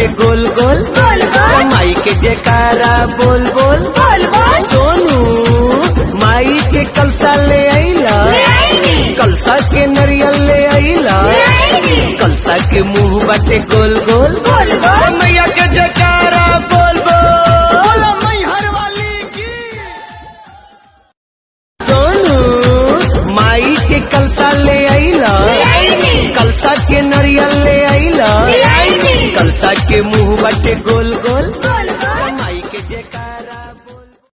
बाटे गोल गोल गोल गोल। माई के जयकारा बोल बोल बोल बोल सोनू माई के कलसा ले आईला ले आईनी। कलसा के नरियल ले आईला ले आईनी। कलसा के मुंह बाटे गोल गोल गोल गोल। मैया के जयकारा बोल बोल मैहर वाली की सोनू माई के कलसा ले आईला ले आईनी। कलसा के नरियल ले आईला ले आईनी। कलसा के मुंह बाटे गोल